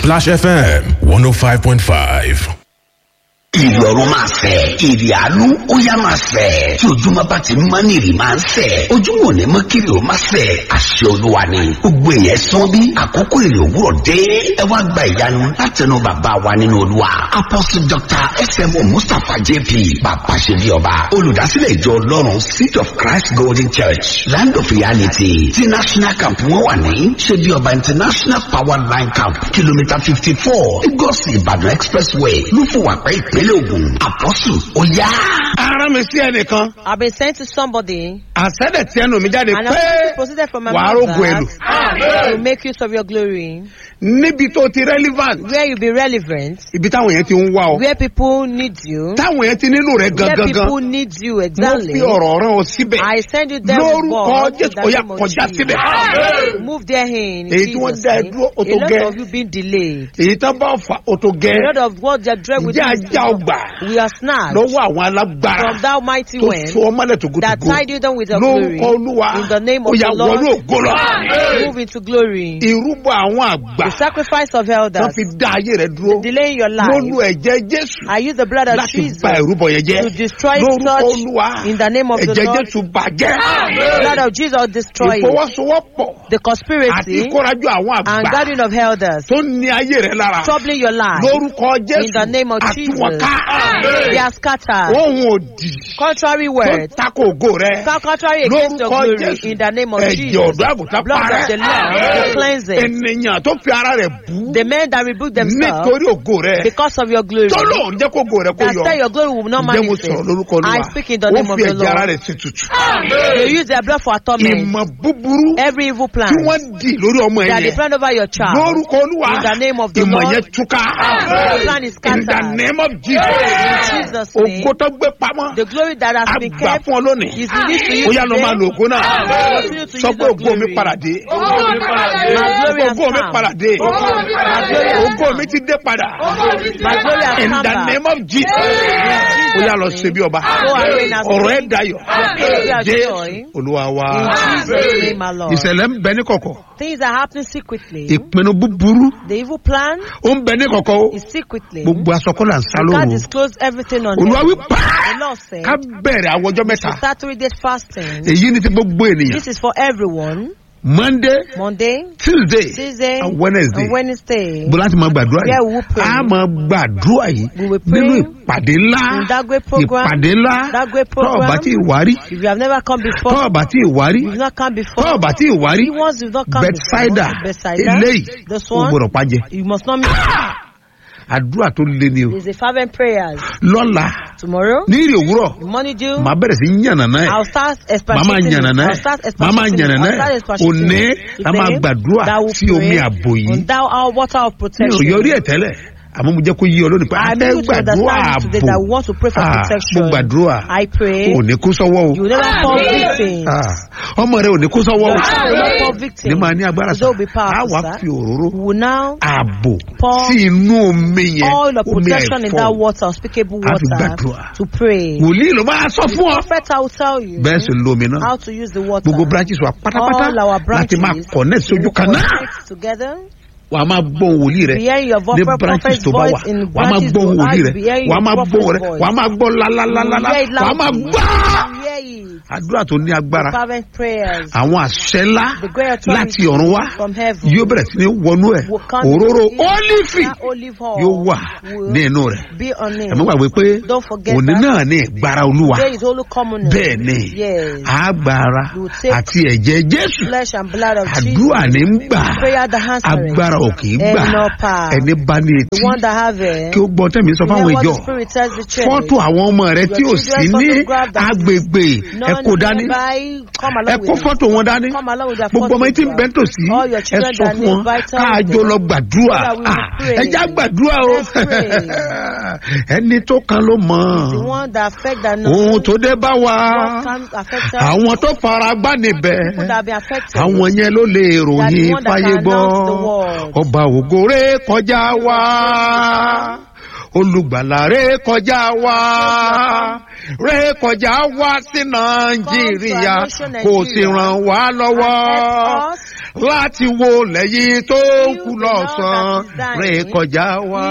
Splash FM 105.5. ìrì ọ̀run máa fẹ̀ ìrì àánú ó yá máa fẹ̀ tí ojúmọ́ bá ti mọ́ ní ìrì máa ń fẹ̀ ojúmọ́ ò ní mọ́ kiri ó máa fẹ̀ àṣẹ olúwa ni gbogbo èèyàn sán bí àkókò ìrì òwúrọ̀ dé ẹ wá gba ìyanu látẹnu bàbá wa nínú olúwa apostle dr smo mustapha jp bàbá ṣe bí ọba olùdásílẹ̀ ìjọ ọlọ́run seed of christ golden church land of reality ti national camp wọn wà ní ṣe bí ọba international power line camp kìlómítà fifty four lagos ìbàdàn expressway lúfọwàpẹ́ ìpínlẹ̀ ògùn àpọ́sù ó yá. ara mi sí ẹnìkan I've been sent to somebody, àṣẹ́dẹ̀ tí ẹnu mi jáde and pé I'm proceeded from my wàá mouth rògbò ẹlò that to make use of your glory, níbi tó ti relevant where you be relevant, ibi táwọn yẹn ti ń wá ọ where people need you, táwọn yẹn ti nílò rẹ where gangan people need you mo exactly. fi ọ̀rọ̀ rán ọ síbẹ̀ I send you there with lórúkọ God in jésù the ó yá name of kọjá Jesus. síbẹ̀ Move there in Èyí tí wọ́n Jesus' dá ẹ name. dúró, ó tó A lot gẹ́. of you been delayed. èyí tán bá fà ó tó gẹ́ A lot of what they're dread with ǹjẹ́ you. ajá ọgbà We are snatched lọ́wọ́ àwọn alágbára from that mighty tó wind so ọmọlẹ̀ tó that gbogbo tied you down with your glory. lórúkọ olúwa In the name ó of yá the Lord, wọnú ògo lọ move into glory. ìrúbọ àwọn àgbà The sacrifice of tán elders, fi dá ayé rẹ dúró delaying your ló lu life. ẹ̀jẹ̀ jésù I use the blood of láti Jesus ba ìrúbọ yẹn jẹ́ to destroy lórúkọ such olúwa in the name of the ẹ̀jẹ̀ Lord. jésù bàjẹ́ The blood of Jesus destroy it. ìfọwọ́sowọ́pọ̀ The àti conspiracy ìkórajọ àwọn and àgbà gathering of elders tó ní ayé rẹ lára troubling your life. lórúkọ jésù In the name of Jesus. àtúwọ̀ká They are scattered. ohun òdì Contrary tó words. tako ògo rẹ Contrary against your lórúkọ glory. jésù In the name of ẹ̀jẹ̀ Jesus. ọ̀dọ́ àgùntàn Blood of the Lamb. parẹ́ The cleansing. ènìyàn tó fi ara rẹ̀ bú The men that rebuke themselves nítorí ògo rẹ because of your glory. tó lóun jẹ́ kó ògo rẹ kó That yọ say your glory will not ǹjẹ́ mo manifest. sọ̀rọ̀ lórúkọ olúwa I speak in the ó name of fi the ẹ̀jẹ̀ ara Lord. rẹ̀ sí tutù They use their blood for atonement. ìmọ̀ búburú Every evil plan tí wọ́n dì lórí ọmọ ẹ̀ that they yẹn plan over your child. lórúkọ olúwa In the name of the ìmọ̀ Lord. yẹn túká The plan is in the scattered. name of In jesus Jesus' name. ògo tó gbé pamọ́ The glory that has been àgbà kept fún ọ lónìí is released to you ó yá lọ today. máa lo ògo náà Continue to sọ use pé the ògo mi glory. padà dé My glory has ògo mi come. padà dé My glory has ògo come. mi ti dé padà My glory has in come the back. name of jesus ó yá lọ ṣe bí ọba Go and reign as ọ̀rọ̀ ẹ̀ king. dayọ̀ Your praise jésù joy. olúwa wa In Jesus' name, my Lord. ìṣẹ̀lẹ̀ ń bẹ ní kọ̀kọ̀ Things are happening secretly. ìpinnu búburú The evil plan ó ń bẹ ní kọ̀kọ̀ o is secretly. gbogbo asọkọlà ń sá God lóru disclosed everything on olúwa wí heaven. pàá The Lord said, ká bẹ̀rẹ̀ àwọn ọjọ́ mẹ́ta to start three days fasting. èyí ni ti gbogbo ènìyàn This is for everyone. monday Monday, tuesday Tuesday, and wednesday and Wednesday. bó láti máa gbàdúrà Yeah, yìí we will pray. a máa gbàdúrà yìí We will pray nínú ìpàdé ńlá in that great program. ìpàdé ńlá That great tọ́ọ̀ program. bá tí ì wárí If you have never come before, tọ́ọ̀ bá tí ì wárí you've not come before. tọ́ọ̀ bá tí ì wárí Once you've not come bethsaida before, Bethsaida, eléyìí this ó one, gbọdọ̀ pàjẹ́ you must not miss. àdúrà tó lé ní o There's a fervent prayers. lọ́la Tomorrow, ní ìrì òwúrọ̀ the money due. màá bẹ̀rẹ̀ sí yànnàná ẹ̀ I'll start màá máa expatiating. yànnàná I'll ẹ̀ start màá máa expatiating. yànnàná I'll start ẹ̀ expatiating. òní a máa Today, gbàdúrà that will sí omi pray àbò yìí on thou our water of mi ò protection. yọrí ẹ̀ tẹ́lẹ̀ àmọ́ mo jẹ́ kó yí ọ lónìí pé a I'm fẹ́ able to gbàdúrà understand today that we ààbò want to pray for Ah, protection. mo gbàdúrà I pray ò ní kó sọ́wọ́ o you will never fall victim. Ah, ọmọ rẹ ò ní kó sọ́wọ́ o Your child will not fall victim. ní máa ní agbára So sá they'll be a powerful, wá sir. fi òróró We will now ààbò Pour sí inú omi yẹn all the omi protection in that ẹ̀fọ́ water, unspeakable A fi water, gbàdúrà. to pray. wòlíì ló máa sọ fún ọ Prophet, I will tell you bẹ́ẹ̀ sì lo omi náà how to use the water. gbogbo branches wa pátápátá All our láti máa branches connect sójú will kan náà connect together. wà á máa gbóhùn wòlíì rẹ Be hearing your vo- ní prophet's branches tó bá wà voice in wà á máa branches gbóhùn to wòlíì rẹ be hearing wà á your máa prophet's gbóhùn rẹ voice. wà á máa gbọ́ lálálálá You hear it wà á máa loudly. gbọ́ You hear it. àdúrà tó ní agbára Fervent prayers. àwọn àṣẹ ńlá The great authority láti ọ̀run wá from heaven yóò bẹ̀rẹ̀ sí ní wọnú ẹ̀ will come òróró into it. ólífì That olive oil yóò wà will ní inú rẹ̀ be on it. ẹ̀mí gbàgbé pé Don't forget òní that. náà ní ìgbára olúwa There is holy communion. bẹ́ẹ̀ ni Yes. agbára You take àti ẹ̀jẹ̀ jésù Flesh and blood of Jesus. àdúrà ní ń gbà Prayer that answering. agbára ò kì í gbà Ẹnu ọ̀pá. ẹni bá ní The etí one that have it. kí ó gbọ́ tẹ̀mí sọ You fáwọn hear what ìjọ the Spirit tells the church. fọ́tò àwọn ọmọ rẹ tí ò Your sí children's ní photograph that is agbègbè ẹ None kó dání nearby, come ẹ along kó with them. fọ́tò wọn dání Come along with their gbogbo ọmọ yìí tí ń bẹ́ photograph. tòsí All your ẹ children sọ that fún wọn need vital káàjọ help. lọ gbàdúrà So that we will Ah, pray. ẹ já gbàdúrà o Let's pray. ẹni tó kan ló mọ The one that affect that ohun tó dé bá wa what can affect us. àwọn tó fara gbá níbẹ̀ People that have been affected. àwọn yẹn ló lè ròyìn one that fáyé can gbọ́ announce the word. ọba ògòrè kọjá wá olùgbàlà ré kọjá wá ré kọjá wá sí nàìjíríà kò sì ràn wá lọ́wọ́ láti wo lẹ́yìn tó ń kú lọ́sàn ré kọjá wá.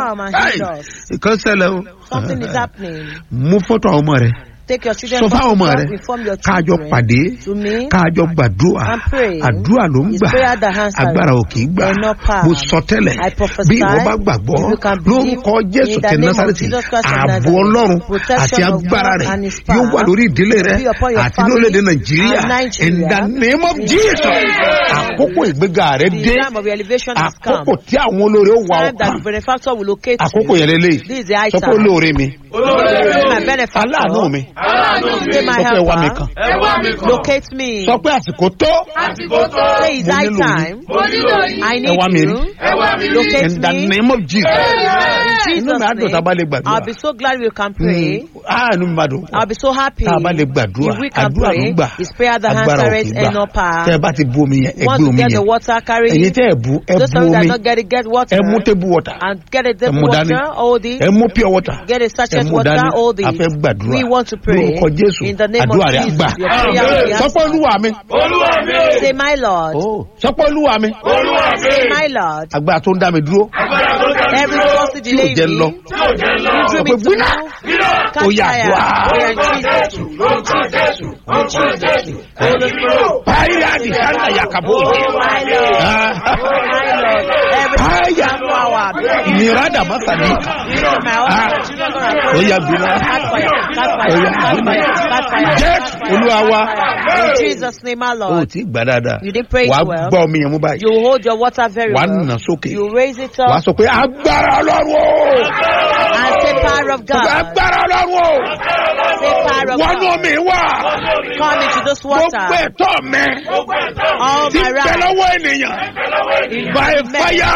ìkan ṣẹlẹ̀ o Something is happening. mú fọ́tò àwọn ọmọ rẹ̀ Take your children sọ fáwọn ọmọ photo, rẹ̀ inform your káàjọ children. pàdé To me, káàjọ gbàdúrà and pray. àdúrà ló ń It's gbà prayer that answers. agbára ò kì í gbà They're not power. mo sọ tẹ́lẹ̀ I prophesy. bí ìwọ bá gbàgbọ́ If you can believe lórúkọ jésù in the tẹ name of násàrẹ́tì Jesus Christ of ààbò Nazareth, ọlọ́run protection àti of agbára God rẹ̀ and his yóò wà power lórí ìdílé rẹ̀ will be upon your àti family lórílẹ̀‐èdè nàìjíríà and Nigeria. in the name of In jesus Jesus' àkókò ìgbéga rẹ̀ The dé time of your elevation has come. àkókò tí àwọn olóore ó wà Time that ọkàn the benefactor will locate àkókò you. yẹn lélẹ́yìí This is the high sọ pé time. olóore mi This is my benefactor. aláàánú mi Say my sọ pé ẹ wá mi helper. kàn Locate me. sọ pé àsìkò tó Say it's Mo high nílò yín. time. I ẹ wá mi need rí you. Locate in the me. name of jesus In inú mi á dùn tá a bá lè Jesus' name, gbàdúrà I'll be so glad we can pray. ah inú mi máa dùn I'll be so happy tá a bá lè gbàdúrà if we can àdúrà ló pray. ń gbà It's prayer that agbára ò answers kì í and gbà no power. tẹ ẹ bá ti bu omi yẹn ẹ Want gbé to omi get the yẹn water, carry ẹyin it. tẹ ẹ bu ẹ Those bu ones that omi not get it, get water. ẹ mú table water And get a ẹ table mú dání water, hold it. ẹ mú pure water Get a ẹ sachet mú water, dání hold a it. fẹ́ gbàdúrà We want to pray lórúkọ jésù in the name of àdúrà rẹ Jesus. gbà Your prayer will be sọ pé answered. olúwa mi Say, my Lord. sọ pé olúwa mi Say, my Lord. agbára tó ń dá mi dúró Every force to tí ò delay jẹ́ me. lọ You drew sọ me pé to gbíná now. ó Catch yà fire. dùá Prayer in Jesus. In Jesus. In Jesus. Holy Spirit. báyìí àti sanda yakabo Oh, my Lord. Oh, my Lord. Every Fire. power. mirada masani You know my husband. Children gonna pray. ó yà gbiná Catch fire. Catch ó fire. yà Catch gbiná fire. Catch fire. jẹ́ Catch fire. olúwa wa In Jesus' name, my ó Lord. ti gbà dáadáa You didn't pray it wàá well. gbọ́ omi yẹn mú báyìí You hold your water very wàá well. nà sókè You raise it wàá up sọ pé agbára ọlọ́run o and say, Power of sọ pé God. agbára ọlọ́run o Say, Power of wọnú God. omi wà Come into this gbogbo water. ẹ̀tọ́ mi All ti my bẹ right. lọ́wọ́ ènìyàn by fire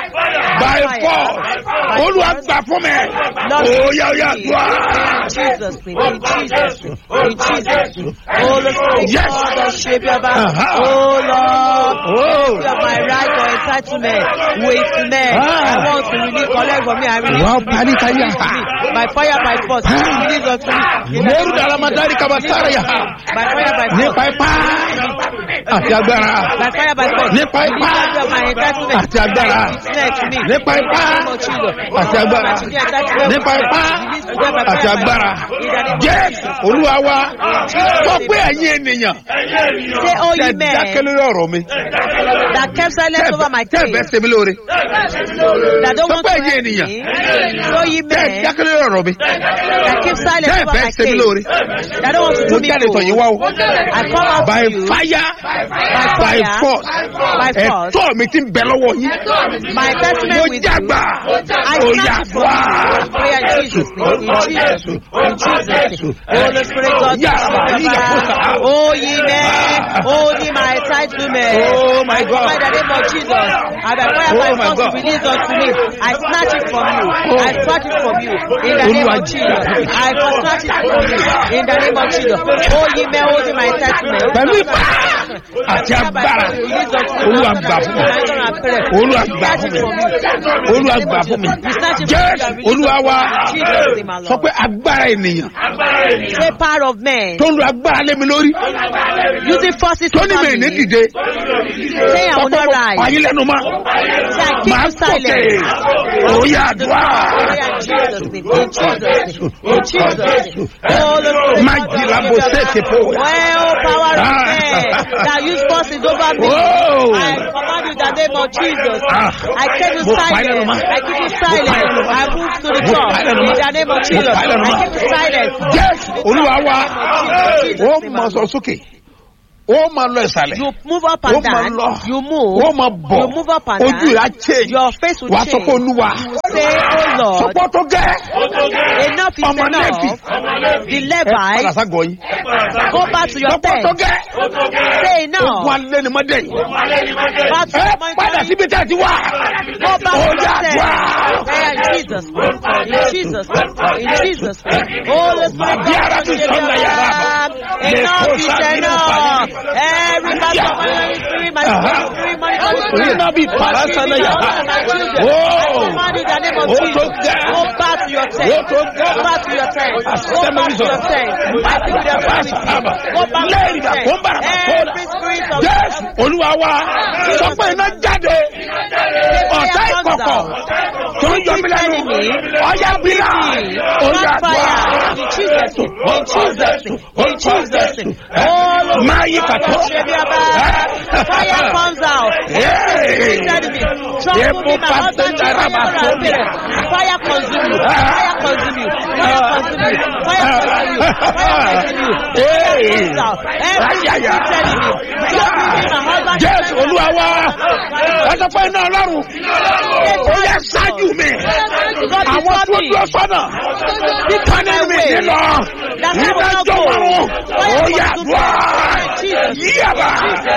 by force olúwa gbà fún mi Lord, ó yà ó yà in dùá. Jesus' name, in Jesus' name, in Jesus' name. Oh Lord, Yes. God, the shape of our, Uh-huh. oh Lord, Oh. you are my right or entitlement with men. Ah. I want to really collect from me. I release Wow, to me. panika ya. Release to me. By fire, by force. Release unto me. In the Moru name of dalam Jesus. matahari kabasara ya. By fire, by nípa force. ipá àti agbára By fire, by force. Nípa ipá. Release of my entitlement. Àti agbára. Release to me. nípa ipá In the name of Jesus. àti agbára My children entitlement. nípa ipá Release to them by àti fire, by agbára force. In the name of jẹ́ Jesus. olúwa wa sọ pé ẹ̀yin ènìyàn Say, oh, tẹ you men dákẹ́ lórí ọ̀rọ̀ mi that kept silence over my tẹ bẹ́ẹ̀ case, ṣe mí lóore that don't Sọ want pé to ẹ̀yin help ènìyàn. me. So, you tẹ men dákẹ́ lórí ọ̀rọ̀ mi that keep silence tẹ over bẹ́ẹ̀ my ṣe mí lóore case, that don't want to mo do me jáde tọ̀ yín good. wá o I come out by to you fire by by fire, force by force. ẹ̀tọ́ mi ti ń bẹ lọ́wọ́ yín My mo testament with you. jágbà I ó yà snatch it from wá you. Prayer in Jesus' name. In Jesus' name. In Jesus' name. Holy Spirit, God, Yeah, take yeah, over. yeah. Oh, ye men, oh, ye my entitlement. Oh, my I God. command the name of Jesus. I by fire, Oh, by my force, God. release unto me. I snatch it from you. I snatch it from you. In the name Olúwa of Jesus. I snatch it from you. In the name of Jesus. Oh, ye men, oh, ye my entitlement. pẹ̀lú ipá àti agbára olúwa gbà fún mi olúwa gbà fún mi olúwa gbà fún mi jésù olúwa wa sọ pé agbára ènìyàn Say power of men. tó ń lo agbára lé mi lórí Using forces tó ní mi over ní me. dìde Say I will sọ pé not mo rise. pààyè lẹ́nu mọ́ Say I keep màá you silent. gòkè òye àdúrà Prayer in Jesus' name. In Jesus' name. In Jesus' name. Oh, Lord, má jì lábò sèké fò Well, power of Ah. men that use forces over me. Oh. I command you in the name of Jesus. Ah. I keep you Mo pa ẹ́ lẹ́nu silent. mọ́. I keep you pa ẹ́ silent. lẹ́nu mọ́. I move to the Mo top. pa ẹ́ lẹ́nu In mọ́. the name of Mo Jesus. pa ẹ́ lẹ́nu I mọ́. keep you silent. jésù olúwa wa Jesus' ó name, máa sọ sókè ó máa lọ ìsàlẹ̀ You move up ó and máa down. lọ You move. ó máa bọ̀ You move up and ojú down. rẹ̀ á change Your face will wàá sọ change. pé olúwa Say, oh Lord, sọpọ́ tó gẹ́ enough is ọmọ Léfì. enough. The ẹ padà Levites, ságọ̀ yín go back to your sọpọ́ tó tent. gẹ́ Say ogun enough. alẹ́ ni mọ́dẹ̀ yìí Back to ẹ your padà mountain. síbi tí a ti wà Go back ó to yà your dùà tent. Prayer in Jesus' name. In Jesus' name. In Jesus' name. Holy Spirit, Màbíára God, ti give sọ́nà your yàrá love. Lè Enough kó is sáà nínú enough. Every battle of my spirit, my Every monitoring Orí náà bí parasana yà. Oh! Command in the name of Ó tó Jesus. gẹ́. Go back to your tent. Ó tó gẹ́. Go back to your tent. Go back to Asẹ́mẹ́rìsọ̀. your tent. I think with authority. Go back to Lẹ́yìn your ìgbà tent. tó ń bára bá tó dà. Every spirit of Jésù olúwa wa sọ pé iná jáde ọ̀tá ìkọ̀kọ̀ tó ń yọ mí lẹ́nu ọ̀yá bílà ọ̀yá fire in Jesus name. In Jesus name. In Jesus name. All of máa yí kàtó. Fire comes out. Hey! Trouble me. Trouble me, my husband, children, mother, and parents. Fire consume you. Fire consume you. Fire consume you. Fire consume you. Fire consume you. Fire comes out. Every Ayaya. secret enemy. Trouble me, my husband, Jésù children, olúwa wa mother, ẹ sọ pé iná ọlọ́run ó yẹ ṣáájú mi God àwọn before tó me. dúró sọ́nà tani mi nílọ nígbà jọ márùn ó yà wá yíyàbá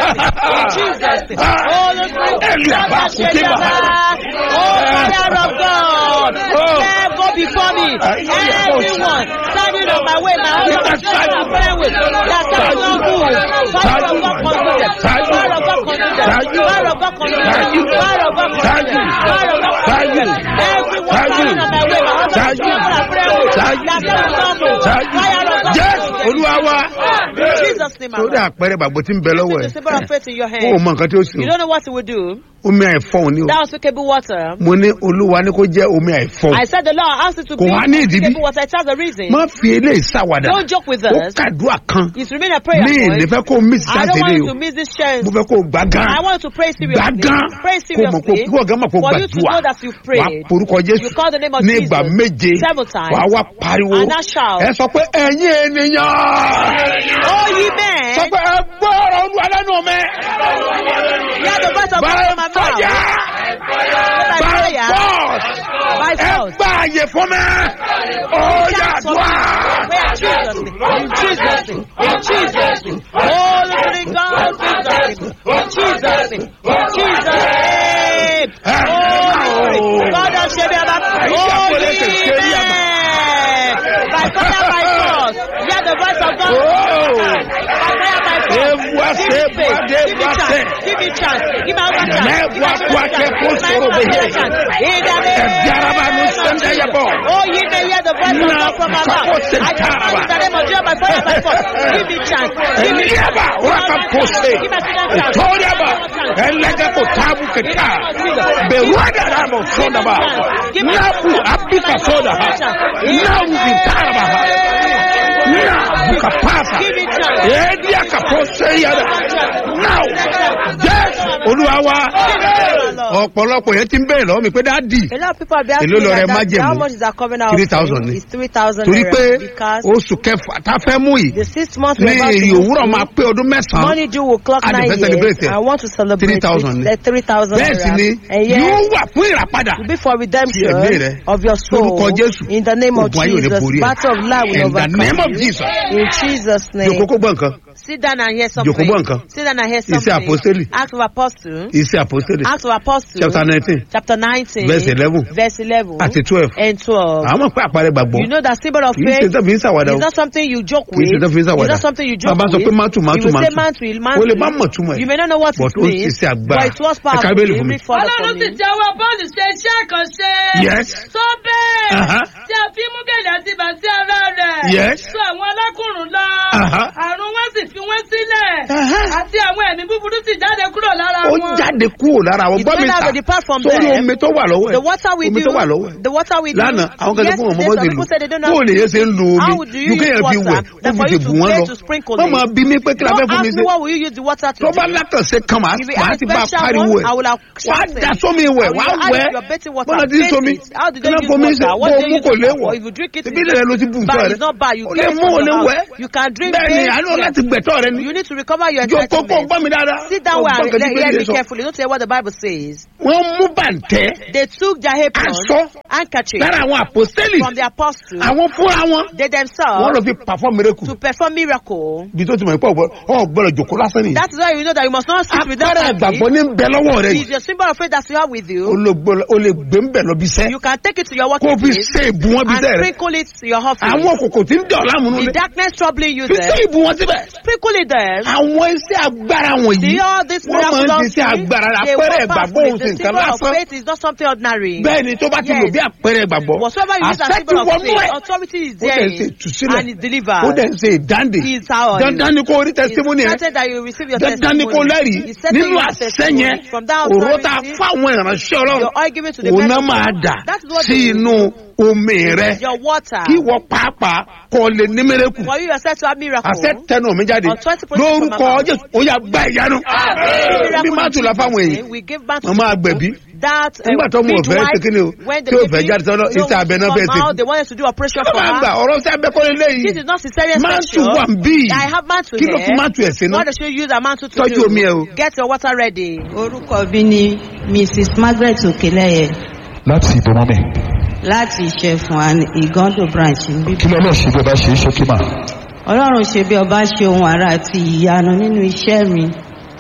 ẹlú àbá kùtì bàbá. Oh, fire of God, Oh. let go before me. Everyone standing on my way, my husband, children, and friend with that can not move. Fire of God consume them. Fire of God consume them. Fire of God consume them. Fire of God consume them. Fire of God consume them. Everyone standing on my way, my husband, children, and friend with that can not move. Fire of God Jésù consume them. olúwa wa In Jesus' name, lórí I àpẹẹrẹ gbàgbọ́ tí ń bẹ lọ́wọ́ the symbol of ẹ̀ faith in your ó hand. mọ nǹkan tí ó sì You don't know what it will do. omi àìfọ̀hún ni o That unspeakable water. mo ní olúwa ní kó jẹ́ omi àìfọ̀hún I said the Lord asked you to Kò be wá ní ìdí bí? unspeakable water. It has a reason. má fi eléyìí ṣàwàdà Don't joke with ó us. kàdúrà kan It's remain a prayer ní point. ìnífẹ́ kó mí sí I don't sáṣẹ́ want lé you o to miss this chance. mo fẹ́ kó gbà gan I want you to pray seriously. gbàgán Pray kó mọ̀ kó seriously. kí ọ̀gá mọ̀ kó For you to gbàdúrà know that you wà prayed. porúkọ You jésù call the name of ní ìgbà Jesus méje several times. wà wá pariwo And now shout. ẹ sọ pé ẹ̀yin ènìyàn Oh, ye sọ men, pé ẹ gbọ́ ọ̀rọ̀ olúwa lẹ́nu mi hear the voice of God by from my mouth. fire By by fire, force by ẹ force. gbà àyè fún mi ó yà Shout for dùn me. Where Jesus name. In Jesus name. In Jesus name. Holy Spirit God, Jesus name. In Jesus name. In Jesus name. Holy Spirit God of Shebiaba. Holy men. By fire, by force. Hear the voice of God. By fire, by force. Ewa Give se me faith. bade Give me wate. chance. Give me chance. Give me another chance. Me Give me wa another kwake chance. Give me kusoro another behe. chance. In the name Ebiaraba nu of sende Jesus. yebo. Oh, ye may hear the voice of Na God from my kako mouth. I sentaraba. command in the name of Jesus by fire, by force. Give me chance. Give me chance. Eliaba waka pose. Give me chance. Etoriaba elega ko tabu keta. Beruada rabo soda ba. Nabu abika soda ha. Nabu bitaraba ha. Na buka pasa. Give me chance. Edia ka pose yada. Now, yes, Olúwa wa. Ọ̀pọ̀lọpọ̀ yẹn ti ń bẹ̀rẹ̀ lọ́wọ́ mi pé dáàdì. A lot of people are be asking Èló me lọ rẹ like that, májẹ̀mú? how much is that coming out? 3,000 ni. It's 3,000 Torí pé naira because oṣù kẹfà tá a fẹ́ mú yìí the sixth month ní we're about to èrè go òwúrọ̀ through, máa pé ọdún mẹ́sàn-án. Money due will clock A dẹ̀ nine fẹ́ celebrate years. ẹ̀. I want to celebrate 3,000 it. ni. The 3,000 Bẹ́ẹ̀ sì ni naira. And yóò yes, wà fún ìràpadà. to be for Ti ẹ̀mí redemption rẹ. of your soul. Lórúkọ Jésù. In the name of Ogun ayé ò lè Jesus. borí ẹ̀. Battle of life will In the overcome name of you. Jesus. In Jesus' name. Jòkó kó gbọ́ nǹkan. Sit down and hear Jòkó something. gbọ́ nǹkan. Sit down and hear Iṣẹ́ something. àpọ́stélì. Acts of Apostle. Iṣẹ́ àpọ́stélì. Acts of Apostle. Chapter nineteen. Chapter 19. Verse 11. Verse 11. Àti twelve. And 12. Àwọn pé àpẹẹrẹ gbàgbọ́. You know that symbol of Kì í ṣe faith tó fi ń ṣàwádà o. is not something you joke Kì í with. ṣe tó fi ń It's ṣàwádà. not something you joke Bàbá sọ with. pé mátù mátù you will say mátù. mantle, O mantle. lè má mọ̀ túmọ̀ ẹ̀. You may not know what But it ó means, ṣiṣẹ́ agbára. but it was Ẹ ka powerful. Bíbélì fún mi. Read further for ọlọ́run sì me. ti ọwọ́ bọ́ọ̀lù ṣe iṣẹ́ àkànṣe. Yes. tó bẹ́ẹ̀ Aha. tí a fi mú gèlè àti bàtí ara rẹ̀. Yes. tó àwọn alákùnrin lọ. Aha. àrùn wọn sì fi wọ́n sílẹ̀. Aha. àti àwọn ẹ̀mí búburú sì jáde kúrò lára Ó wọn. jáde kúrò lára àwọn It gbọ́ mi went out sà. to depart from Sórí them. omi tó wà lọ́wọ́ ẹ̀. The water we Omi do, tó wà lọ́wọ́ ẹ̀. the water we do. Lánàá àwọn kan tó fún wọn Yesterday, mọ́mọ́ some ti lù. people said they don't know. Bóò lè yẹ ṣe ń lo How omi. would you Ju use kéèyàn fi water? wẹ̀. Ó Then fi for ti you bù to wọ́n pray lọ. to sprinkle Wọ́n it. máa bí mi pé kí la fẹ́ Don't fún mi ask me ṣe. what will you use the water to Tó bá do. látọ̀sẹ̀ kan màá If you màá have ti a bá special pariwo one, ẹ̀. I will have Wà á shouted. da sómi wẹ̀, I will wà á add wẹ̀. it to your bathing water. Bọ́lá ti ń Bathe somi. it. How did Kí they la use fomi ṣe? water? What Bó did o they mú use kò it léwọ̀. for? If you drink it, Ibi ilẹ̀ ló ti bù bad. nǹkan It's not bad. You O get lè it mú from o lè your wẹ̀. house. You can drink Bẹ́ẹ̀ni, it. àánú láti gbẹ̀tọ́ rẹ ni. You need to recover your Jókòó kó entitlement. gbọ́ mi dáadáa. Sit down Ó well gbọ́ and nǹkan tí hear Bíbélì me sọ. carefully. Don't hear what the Bible says. Wọ́n mú bàǹtẹ́. They took their apron, Aṣọ handkerchief lára àwọn àpòstélì from the apostles. àwọn fúnra wọn They wọn themselves lọ fi perform miracle to perform miracle. bí tó ti mọ̀ pé ọ̀ gbọ́dọ̀ jòkó lásán nìyí. That is why you know that you must not sit with them. apára ìgbàgbọ́ ní bẹ lọ́wọ́ rẹ It yìí is your symbol of faith that you have with o you. lè gbọ́- o lè gbé ń bẹ̀ lọ bí sẹ́ You can take it to your kó o working fi place ṣe ìbú wọn bí and sẹ́ rẹ sprinkle it to your office. àwọn òkòkò tí ń dẹ̀ ọ́ láàmú The nulẹ̀ darkness troubling you fi ṣe there. ìbú wọn síbẹ̀. Sprinkle it there. àwọn iṣẹ́ agbára wọ̀nyí See all this wọ́n máa ń miraculous ṣiṣẹ́ thing? agbára They àpẹẹrẹ work ìgbàgbọ́ powerfully. òun sì The nǹkan symbol of lásán faith is not something ordinary. bẹ́ẹ̀ ni tó bá ti lò Yes. bí àpẹẹrẹ ìgbàgbọ́ Whatsoever you use as àṣẹ ti symbol of wọnú faith, ẹ̀ authority is ó there dẹ̀ ń ṣe ìtúsílẹ̀ and is delivered. ó dẹ̀ ń ṣe ìdáǹdè He is our dandan ni kó rí testimony ẹ̀ It's certain that you receive your dandan ni kó testimony. lẹ́rìí It's certain nínú you have àṣẹ testimony. yẹn From that òró tá a authority, fáwọn ìránṣẹ́ your ọlọ́run oil given to the òun náà men of máa God. dà That is what sí they do. inú omi rẹ Your water. kí wọ́n pàápàá kọ́ lè ní mẹ́rẹ́kù For you yourself to have miracle. àṣẹ tẹnu mi jáde Authority proceeds from lórúkọ my mouth. jésù ó yà gbá ìyanu Miracle bí má in tù la fáwọn Jesus' èèyàn name, We give back to Wọ́n máa people gbẹ̀bí. that uh, Nígbà tó mú ọ̀fẹ́ midwife, ṣe kíni o, when the tí ò fẹ́ baby jáde sọ́dọ̀, don't iṣẹ́ abẹ náà come fẹ́ ṣe. out, they wanted to do operation kí ló for máa gbà her. ọ̀rọ̀ sí abẹ́kọ́lé This léyìí is not cesarean máa tù section. wà ń bí I have mantle kí ló fi here. máa tù ẹ̀ sí náà What should you use a mantle to Tọ́jú do? omi ẹ o. Get your water ready. orúkọ mi ni mrs margaret okeleye láti ìbò mọ́mì láti ìṣẹ̀fún and ìgàndò branch níbí. kí lọ́lọ́ ṣe bí ọba ṣe é ṣókí mà ọlọ́run ṣe bí ọba ṣe ohun àrà àti ìyanu nínú iṣẹ́ mi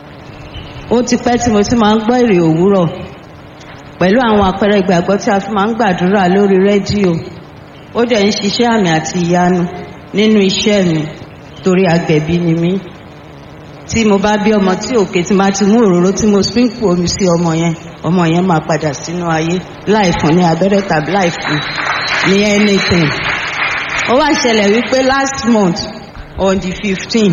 ó ti pẹ́ tí mo ti máa ń gbọ́ èrè òwúrọ̀ pẹ̀lú àwọn àpẹẹrẹ ìgbàgbọ́ tí a fi máa ń gbàdúrà lórí rédíò ó dẹ̀ ń ṣiṣẹ́ àmì àti ìyanu nínú iṣẹ́ mi torí agbẹ̀bí ni mí tí mo bá bí ọmọ tí òkè tí máa ti mú òróró tí mo sprinkle omi sí ọmọ yẹn ọmọ yẹn máa padà sínú ayé láì fún ní abẹ́rẹ́ tàbí láì fún ní anything ó wá ṣẹlẹ̀ wípé last month on the fifteen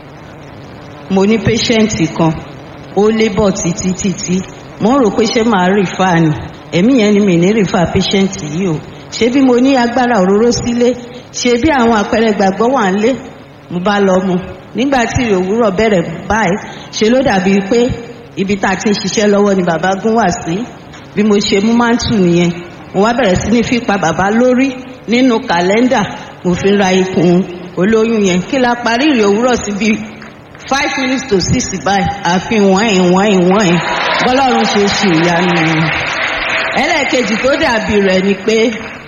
mo ní patient kan ó labour títí títí mo ń rò pé ṣé màá refer ni ẹ̀mí yẹn ni mi ní refer patient yìí o ṣé bí mo ní agbára òróró sílé ṣé bí àwọn àpẹẹrẹ ìgbàgbọ́ wà ń lé mo bá lọ mu nígbà tí òwúrọ̀ bẹ̀rẹ̀ báyìí ṣe ló dàbí pé ibi tá a ti ń ṣiṣẹ́ lọ́wọ́ ni bàbá gún wá sí bí mo ṣe mú máńtù nìyẹn mo wá bẹ̀rẹ̀ sí ní fipá bàbá lórí nínú kàlẹ́ndà mo fi ra ikùn olóyún yẹn kí la parí ìrìn òwúrọ̀ sí bíi five minutes to six báyìí àfi wọ́n ẹ̀ wọ́n ẹ̀ wọ́n ẹ̀ bọ́lọ́run ṣe ṣe ìyanu yẹn ẹlẹ́ẹ̀kejì tó dàbí rẹ̀ ni pé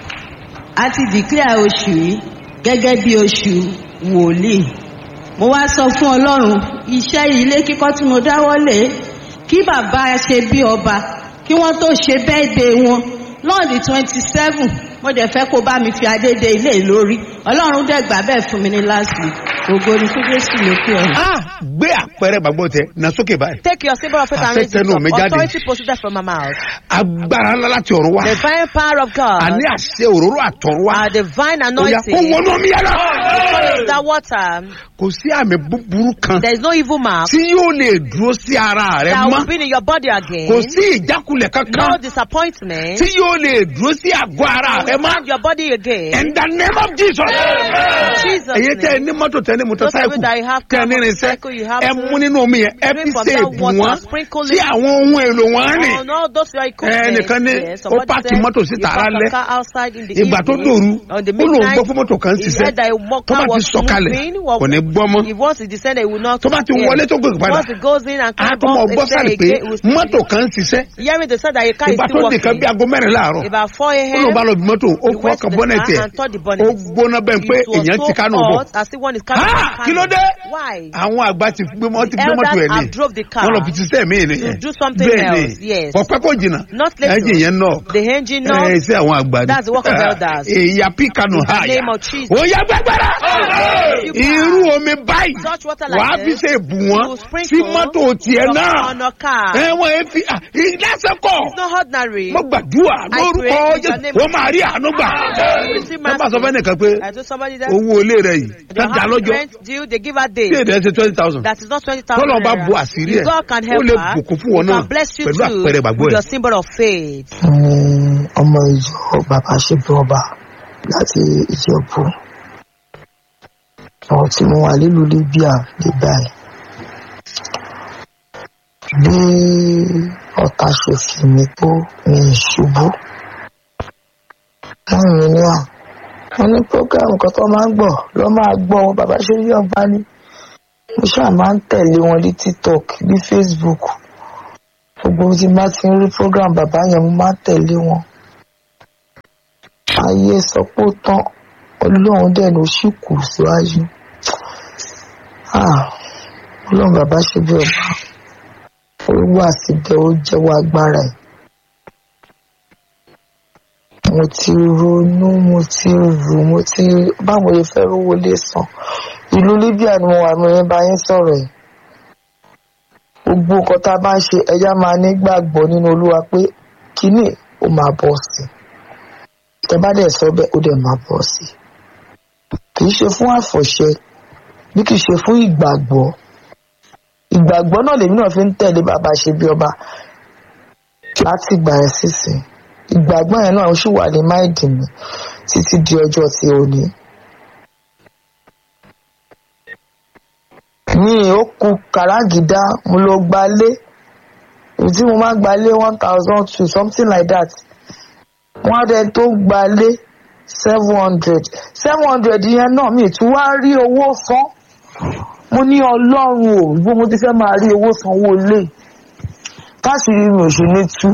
a ti declare oṣù yìí gẹ́gẹ́ bí oṣù wòlíì mo wá sọ fún ọlọ́run iṣẹ́ ilé kíkọ́ tí mo dáwọ́lé kí bàbá ṣe bí ọba kí wọ́n tó ṣe bẹ́ẹ̀dẹ̀ wọn lọ́ọ̀dì twenty seven mo dẹ̀ fẹ́ kó bá mi fi adédè ilé lórí ọlọ́run dẹ̀ gbà bẹ́ẹ̀ fún mi ní last week ògo ni fún jésù lókè ọ̀run. ah gbé àpẹẹrẹ ìgbàgbọ́ tẹ na sókè báyìí Take your symbol of faith and Àṣẹ raise it tẹnu up. mi jáde. Authority proceeded from my mouth. agbára ńlá láti ọ̀run wá The divine power of God. àní àṣẹ òróró àtọ̀run wá Our divine ó yà kó anointing. wọnú omi yàrá That water. kò sí àmì búburú kan There is no evil mark tí yóò lè dúró sí ara rẹ that mọ́ will be in your body again. kò sí ìjákulẹ̀ No kankan disappointment. tí yóò lè dúró sí àgọ́ ara rẹ mọ́ Find your body again. in the name of jesus. Jesus' èyí tẹ ẹ name. ní mọ́tò tẹ ẹ ní Those of mọ́tòsáìkù you that you have tẹ ẹ ní car, irinṣẹ́ motorcycle, you have ẹ to mú nínú omi yẹn ẹ fi drink from ṣe that èbù water, wọn sprinkle sí it. àwọn ohun èlò wọn rìn Oh, no, those are equipment. ẹnìkan ní Yes, ó somebody páàkì said mọ́tò sí you tààrà park a lẹ́ car outside in the ìgbà tó evening, dòru on the ó lòun midnight, gbọ́ fún mọ́tò kan ń he ṣiṣẹ́ said that a mo- tó bá car ti was sọ̀kalẹ̀ moving, well, kò ní gbọ́ mọ́ If once it descended, it will not tó bá ti appear. wọlé tó gòkè padà Once it goes in and á comes tó mọ up, gbọ́ it said sáré pé again, it will still mọ́tò be- kan ń ṣiṣẹ́ Hearing the sound that a car is ìgbà still tó nìkan bí working. aago mẹ́rin láàárọ̀ About 4 ó lóun bá a.m., lọ bí mọ́tò ó he kọ́ went to ọkàn the bọ́nẹ̀tì car ẹ̀ and touched the ó bonnet. gbóná bẹ́ẹ̀ pé It was èèyàn ti so kánú bọ̀ hot as if one is carrying Ah, a kí ló dé? Why? àwọn àgbà ti gbé mọ́ ti gbé Elders mọ́tò ẹ̀ ní have drove the car wọ́n lọ fi ṣiṣẹ́ mi nìyẹn to do something bẹ́ẹ̀ ni else, yes. ọ̀pẹ́ kò jìnnà Not later. ẹ̀jìn yẹn náà The engine knob. ẹ̀ ṣe àwọn àgbà ni That's the work of elders. èyà píkanu In the háyà name of Jesus. ó yá gbàgbára You irú can omi báyìí touch water like wàá fi this. ṣe èbù wọn You sprinkle sí mọ́tò tiẹ̀ your- náà on your car. ẹ wọ́n ẹ fi ìdásẹ́kọ̀ It's not ordinary. mo gbàdúrà I lórúkọ pray in the jésù name wọ́n máa rí àánú gbà Receive wọ́n bá sọ mercy. fẹ́ nìkan pé I told somebody that owó ilé rẹ yìí your tán dá house lọ́jọ́ rent due, they give her day. tí èdè ẹ ṣe twenty thousand That is not 20,000 tọ́lọ́ bá bu naira. àṣírí If ẹ̀ God can ó help lè her, bùkún fún wọn he náà can bless you pẹ̀lú too àpẹẹrẹ ìgbàgbọ́ with ẹ̀. your symbol of faith. ní ọmọ ìjọ bàbá ṣètò ọba láti ìjẹ̀bú àwọn tí mo wà nílùú libya ní báyìí bí ọ̀tá ṣe fi mí tó mi ìṣubú wọ́n mi ní à wọ́n ní program kan tó máa ń gbọ́ ló máa gbọ́ wọn bàbá ṣe yí ọba ní mo ṣáà máa ń tẹ̀lé wọn ní tiktok ní facebook gbogbo tí n bá ti ń rí program bàbá yẹn mo máa ń tẹ̀lé wọn ayé sọ pé ó tán ọlọ́run dẹ̀ ló sì kù síwájú Ah, ọlọ́run bàbá ṣe bí ọba ó wà síbẹ̀ ó jẹ́wọ́ agbára ẹ̀ mo ti ronú mo ti rò mo ti báwo lè fẹ́ rówó lé san ìlú libya ni mo wà mo yẹn bá yín sọ̀rọ̀ ẹ̀ gbogbo nǹkan tá a bá ń ṣe ẹja máa ní gbàgbọ́ nínú olúwa pé kínní ó máa bọ̀ sí i tẹ bá dẹ̀ sọ bẹ́ẹ̀ ó dẹ̀ máa bọ̀ sí i kì í ṣe fún àfọ̀ṣẹ bí kì í ṣe fún ìgbàgbọ́ ìgbàgbọ́ náà lèmi náà fi ń tẹ̀lé bàbá ṣe bí ọba láti ìgbà yẹn sísìn ìgbàgbọ́ yẹn náà ṣì wà ní máìdì mi títí di ọjọ́ ti òní. mi ò kú kàràgídá mo lọ gbalé èyí tí mo máa gbalé one thousand two something like that wọ́n á dẹ tó gbalé seven hundred seven hundred yẹn náà mi tún wá rí owó san mo ní ọlọ́run ò bó mo ti fẹ́ máa rí owó sanwó lé káṣírí mi ò ṣe ní tú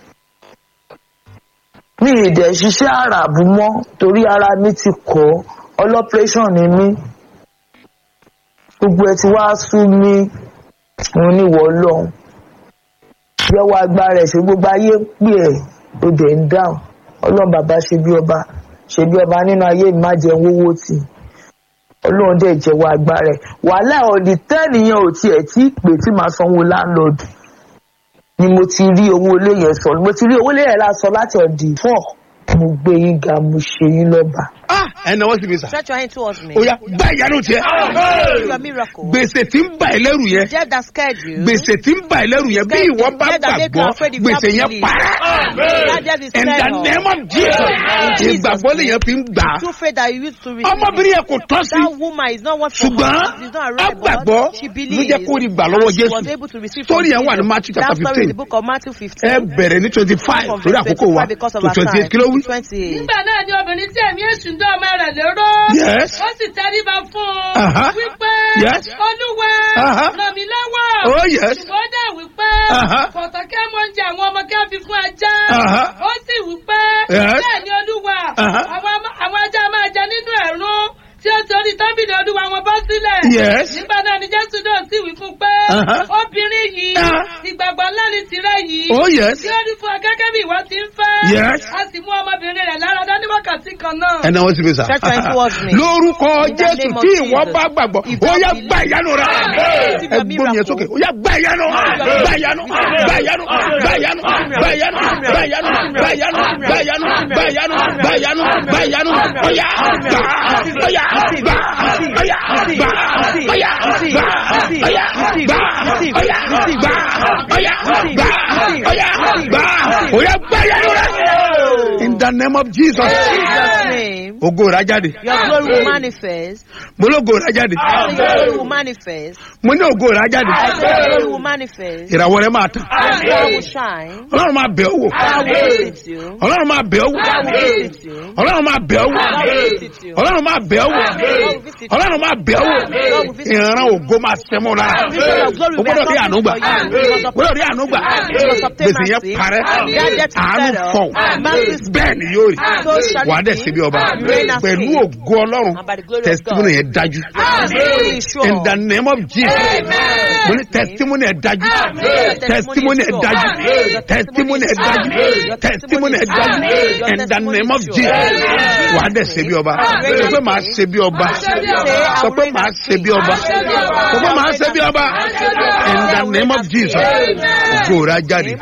mi ì dẹ̀ ṣiṣẹ́ àràbù mọ́ torí ara mi ti kọ́ ọlọ́pẹ́rẹ́sàn ni mí gbogbo ẹ ti wá sú mi òun ní ìwọ ọlọ́run yẹwọ agbára ẹ̀ ṣe gbogbo ayé ń pè ẹ́ ó dẹ̀ ń dáhùn ọlọ́run bàbá ṣe bí ọba ṣe bí ọba nínú ayé mi má jẹun owó tì ọlọ́run dẹ̀ jẹ́wọ́ agbára ẹ̀ wàhálà ọ̀dì tẹ́nìyàn ò tiẹ̀ tí pè tí màá sanwó láńlọ́ọ̀dù ni mo ti rí owó ilé yẹn sọ mo ti rí owó ilé yẹn lásọ láti ọ̀dì fún mo gbé yín ga mo ṣe yín lọ́ba. ẹ náwó sí mi sà Stretch your hand towards me. ó yá gbá ìyanu tiẹ Receive your miracle. gbèsè tí ń bà ẹ́ lẹ́rù yẹn Death that scared you. gbèsè tí ń bà ẹ́ lẹ́rù yẹn bí ìwọ bá Death that make you gbàgbọ́ afraid if you gbèsè have yẹn belief. parẹ́ That death is in the cleared off. name of Jesus Jesus' ìgbàgbọ́ lèyàn fi ń gbà á Through faith that you used to receive. ọmọbìnrin yẹn kò tọ́ sí That woman is not what for ṣùgbọ́n her. She's not a right agbàgbọ́ She ló believes. jẹ́ kó rí gbà lọ́wọ́ and she Jésù was able to receive Story from yẹn wà ní Jesus. Matthew chapter That story is 15. the book of Matthew 15. ẹ bẹ̀rẹ̀ ní twenty five From torí verse àkókò wa 25 because of to our twenty time. eight kí ló wí. 28. nígbà náà ni obìnrin tí ẹ̀mí èṣù ń dán ọmọ rẹ̀ lérò. Yes. ó sì tẹríba fún Aha. un. wípé Yes. olúwa Aha. ràn mí lọ́wọ́. Oh, yes. ṣùgbọ́n ó dẹ̀ wípé Aha. kọ̀tọ̀ kí ẹ mọ oúnjẹ àwọn ọmọ kí ẹ fi fún ajá. Aha. ó sì wípé Yes. bẹ́ẹ̀ ni olúwa Aha. àwọn ama- àwọn ajá máa jẹ nínú ẹ̀rún tí ó torí tábìlì olúwa wọn bọ́ sílẹ̀. Yes. nígbà náà ni jésù náà sì wí fún un pé Aha. obìnrin yìí Ah. ìgbàgbọ́ ńlá ni tirẹ̀ yìí oh yes tí ó rí fún ọ gẹ́gẹ́ bí ìwọ ti ń fẹ́. Yes. a sì mú ọmọbìnrin rẹ̀ lára dá ní wákàtí kan náà. ẹ náwó sí mi sà Stretch your hand towards me. lórúkọ In the jésù name of tí ìwọ Jesus. bá gbàgbọ́ If ó thou yá believe. gbá ìyanu rẹ Receive ẹ your gbómi yẹn miracle. sókè ó yá gbá ìyanu gbá ìyanu gbá ìyanu gbá ìyanu gbá ìyanu gbá ìyanu gbá ìyanu gbá ìyanu gbá ìyanu gbá ìyanu gbá ìyanu ó yá gbà ó yá gbà ó yá gbà ó yá gbà ó yá gbà ó yá gbà ó yá gbà ó yá gbà ó yá gbá ìyanu rẹ in the name of jesus Jesus' name. ògo rà jáde Your glory will manifest. mo lógo rà jáde I say your glory will manifest. mo ní ògo rà jáde I say your glory will manifest. ìràwọ̀ rẹ máa tàn Your star will shine. ọlọ́run máa bẹ̀ ọ́ wò God will visit you. ọlọ́run máa bẹ̀ ọ́ wò God will visit you. ọlọ́run máa bẹ̀ ọ́ wò God will visit you. ọlọ́run máa bẹ̀ ọ́ wò ọlọ́run máa bẹ̀ ọ́ wò ìran ògo máa sẹ́mọ́ lára o gbọ́dọ̀ rí àánú gbà o gbọ́dọ̀ rí àánú gbà gbèsè yẹn parẹ́ àánú fọ̀ bẹ́ẹ̀ ni yóò rí wà á dẹ̀ ṣe bí ọba pẹ̀lú ògo ọlọ́run testimony yẹn dájú in the name of jesus mo ní testimony yẹn dájú testimony yẹn dájú testimony yẹn dájú testimony yẹn dájú in the name of jesus wà á dẹ̀ ṣe bí ọba sọ pé màá ṣe bí ọba sọ pé màá ṣe bí ọba sọ pé màá ṣe bí ọba in the name of jesus ògo rẹ̀ á jáde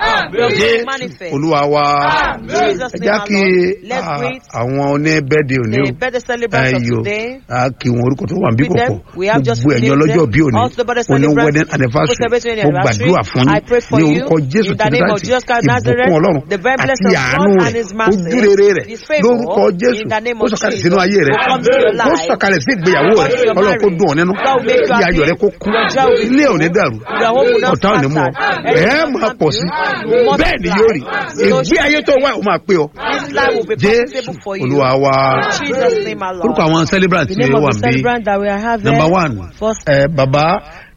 jésù olúwa wa ẹ já kí ah, àwọn oníbẹ́ẹ̀dẹ̀ òní The birthday celebrants of ayò today. a kí wọn orúkọ tó wà níbí With them, kọ̀kọ̀ we have just gbogbo ẹ̀yin named ọlọ́jọ́ them. bí òní Also the birthday òní celebrants, wedding anniversary who celebrate mo anniversary. gbàdúrà fún I pray yín for ní you orúkọ jésù in the name of Jesus Christ Nazareth, ìbùkún ọlọ́run the very blessing àti of àánú God and rẹ̀ His mercy, ojúrere rẹ̀ His favour, lórúkọ jésù in the name ó of sọ̀kalẹ̀ Jesus, sínú ayé rẹ̀ will come to your ó life. sọ̀kalẹ̀ sí ìgbéyàwó rẹ̀ Come to your ọlọ́run kó marriage. dùn ọ́ nínú God will make you kí ayọ̀ happy. rẹ̀ kó kún Your joy will be ilé ò ní full. dàrú Your home will not ọ̀tá ò ní mú ọ scatter. ẹ̀ máa pọ̀ sí bẹ́ẹ̀ ni yóò rí ìgbé ayé tó wà ó máa pé ọ This life will be jésù profitable for you. olúwa wa In Jesus' name, our Lord. orúkọ àwọn celebrant The tí name ó of wà the níbí celebrant that we are having. number one First, ẹ baba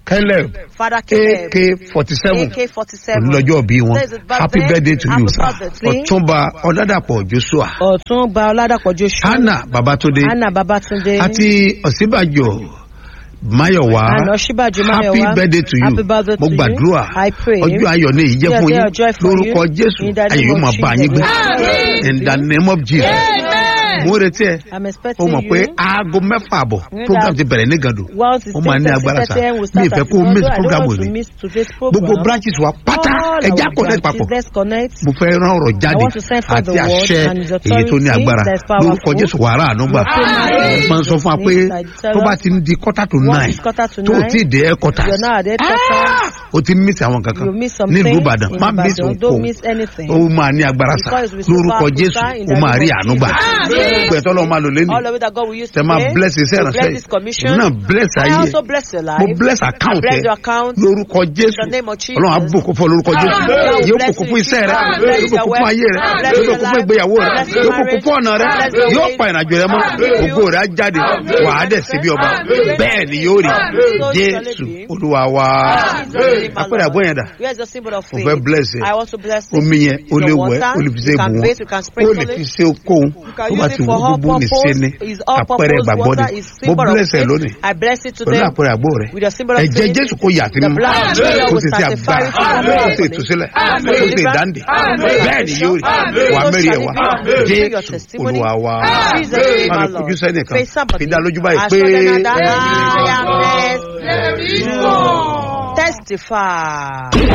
caleb Father Caleb. ak forty seven AK-47. olùlọ́jọ́ bí wọn Today is his birthday. happy birthday to Happy you birthday to you. ọ̀túnba ọ̀dàdàpọ̀ joshua Ọ̀tún gba Ọládàpọ̀ Joshua. hannah babatunde Anna Babatunde. àti ọ̀sínbàjò mayowa Àná Ṣíbàjò Máyọ̀wá. happy birthday to you Happy birthday mo to you. gbàdúrà I pray. ọjọ́ ayọ̀ ní èyí jẹ́ Yes, fún they yín are joy for lórúkọ you. jésù In the name ayọ̀ yóò of máa bá yín gbé Jesus. in the name of jesus Amen. mo ń retí ẹ I'm o expecting mọ̀ pé you. aago mẹ́fà àbọ̀ Know program that ti bẹ̀rẹ̀ ní gàdù Once it's ó máa ní 10:30 agbára sa a.m. we mi start ìfẹ́ at kó o miss Igodo. I program don't want òní to miss today's program. gbogbo branches wa pátá All ẹja our connect branches, papọ̀ Let's connect. mo fẹ́ rán ọ̀rọ̀ jáde I want to send forth àti the word àṣẹ and his èyí tó ní authority agbára that is powerful. lórúkọ jésù wàrà ànúgbà Okay. máa ń sọ fún wa pé tó bá ti ń di quarter to Once nine it's quarter to tó o nine, ti dé headquarters You're now at headquarters. o ti miss àwọn kankan You miss some nílùú things ìbàdàn in má miss Ibadan. òkò Don't miss anything. ó máa ní agbára sa Because we lórúkọ super jésù super in ó the máa rí name of àánú gbà Jesus. gbogbo ẹ̀tọ́ lọ́ọ́ máa lò lẹ́nu All of it that God will use tẹ máa today bless iṣẹ́ to bless ìránṣẹ́ this commission. èmi náà bless I ayé also bless your life. mo bless account I bless ẹ your account. lórúkọ jésù In the name of Jesus. ọlọ́run àbùkù fún ọ lórúkọ jésù Amen. yóò bùkún fún iṣẹ́ rẹ Bless yóò your bùkún fún ayé rẹ Bless yóò your bùkún fún life. ìgbéyàwó rẹ Bless your yóò bùkún fún ọ̀nà rẹ Bless your yóò ways. pa ìrìnàjò rẹ mọ́ ògo rẹ á jáde wà á dẹ̀ síbi ọba bẹ́ẹ̀ ni yóò rí jésù olúwa wa apẹ̀rẹ̀ àbọ̀ yẹn dà Where's the symbol of mo faith? fẹ́ bless ẹ I want to bless it. omi yẹn o It's lè the wẹ̀ water. o lè fi ṣe You can ìbùwọ̀n bathe, you can o sprinkle lè fi it. ṣe okòwò can tó bá use ti it wù for all gbogbo ní purpose. ṣe ni It's all àpẹẹrẹ purpose ìgbàgbọ́ ni water is mo symbol of bless ẹ faith. lónìí I bless it pẹ̀lú today. àpẹẹrẹ àgbò rẹ With the symbol of ẹ̀jẹ̀ faith. jésù kò yà sí The mímọ́ blood of Jesus kò will sì sí sanctify agbára it kò sì properly. ìtúsílẹ̀ Amen. kò sì ìdáǹdè bẹ́ẹ̀ ni yóò rí wà mẹ́rin ẹ̀ wá jésù olúwa wa Jesus name, máa my mi kojú Lord. sẹ́nìkan Face somebody. fi dá lójú báyìí Assure pé them that I am blessed. Testify.